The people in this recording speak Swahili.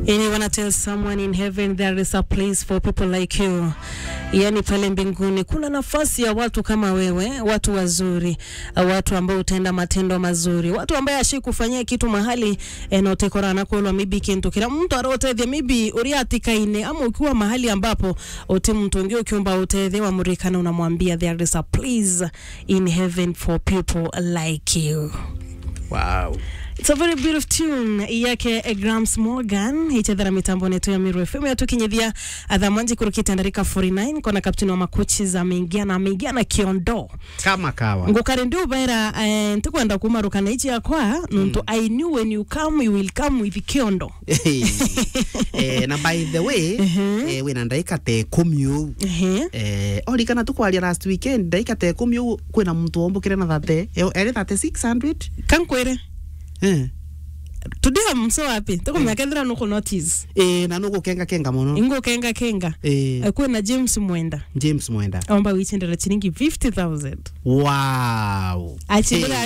Yani wanna tell someone in heaven there is a place for people like you. Yani pale mbinguni kuna nafasi ya watu kama wewe, watu wazuri, uh, watu ambao utenda matendo mazuri, watu ambaye ashi kufanyia kitu mahali enotekorana kwelwa maybe kintu kila mtu arotethia maybe uriatikaine ama ukiwa mahali ambapo uti mtu ungi ukiomba utethewa murikana unamwambia there is a place in heaven for people like you. Wow. It's a very beautiful tune yake eh, Grams Morgan ichethera mitambo netu ya Miru FM yatukinyithia athamanji kurukite ndarika 49 kona kapteni wa makochi za ameingia na ameingia na kiondo Kama kawa. ngukari ndi ubaira eh, ntikwenda kumarukana ichi yakwa nuntu I knew when you come you will come with kiondo eh, na by the way eh, wina ndaika te ikumi uu ehe eh, orikana tukwaria last weekend ndaika te ikumi uu kwina muntu wombukire na thate eri thate 600 kankwire eh. today mso wapi tukumyakethira nuku notice eh, na nugukenga kenga muno ingo kenga kenga eh, Eh, kwina James Mwenda James Mwenda omba wichindira chiringi 50000 wow achindira